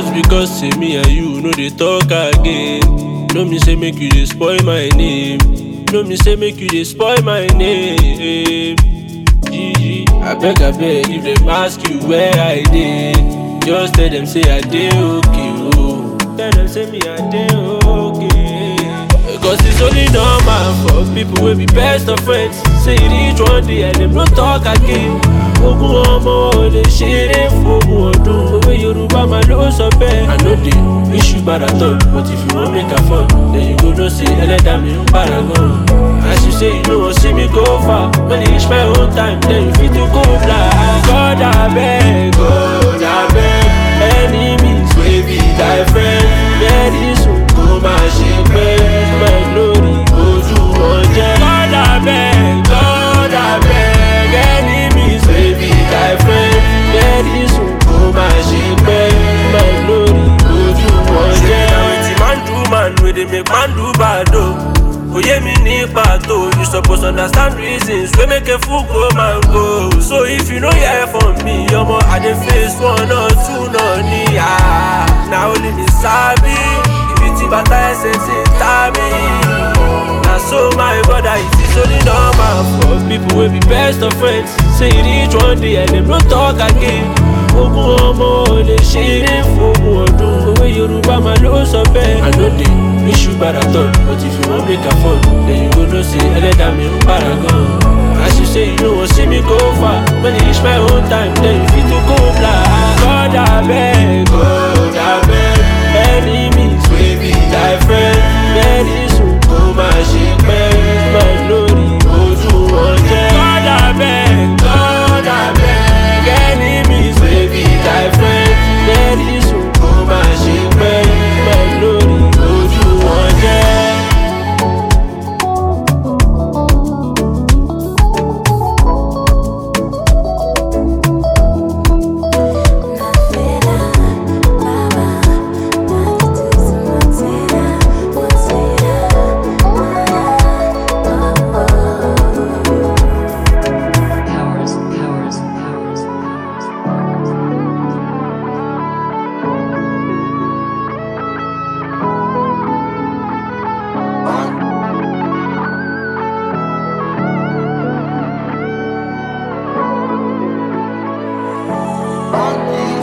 Just because say me and you no dey talk again. No me say make you dey spoil my name. No me say make you dey spoil my name. Gigi, abeg abeg if dem ask you where I dey, just tell dem say I dey okay oh. Tell dem say me I dey okay. Cause it's only normal for people wey be best of friends. Say e reach one day and dem no talk again. Ogún ọmọ ò lè ṣeré fógun ọdún. Òwe Yorùbá máa ló sọ bẹ́ẹ̀. I no dey wish you bad at all, but if you wan make am fun, then you go know say ẹlẹ́dàá mi ń paragon. As you say you no wan see me go far, when e reach my own time, then you fit to go blind. God abeg, God abeg, enemies wey be thy friend, very soon kó máa ṣe pẹ́. My glory ojú wọn jẹ́. God abeg, God abeg, enemies wey be thy friend, very soon kó máa ṣe pẹ́. My glory ojú wọn jẹ́. Na wetin man do man wey dey make man do bad o. Oye mi ní pàtó, you suppose understand reasons wey make a fool go man go. So if you no hear from me, ọmọ I dey face one or two náà ní à. Na only me sabi, ibi tí bàtà ẹsẹ̀ ti ta mí. Na so my brother, it is only normal for people wey be best of friends. Say e reach one day and dem no talk again. Ogún ọmọ ò lè ṣeré fógun ọdún. Òwe Yorùbá máa ló sọ bẹ́ẹ̀. I no dey wish you bad at all, but if you wan make am fun, then you go know say ẹlẹ́dàá mi ń paragon. As you say you no wan see me go far, when e reach my own time, then you fit to go blind. God abeg, God abeg, enemies wey be thy friend, very soon kó máa ṣe pẹ́. My glory ojú wọn jẹ́. God abeg, God abeg, enemies wey be thy friend, very soon kó máa ṣe pẹ́. My glory ojú wọn jẹ́. Powers, powers, powers, powers. On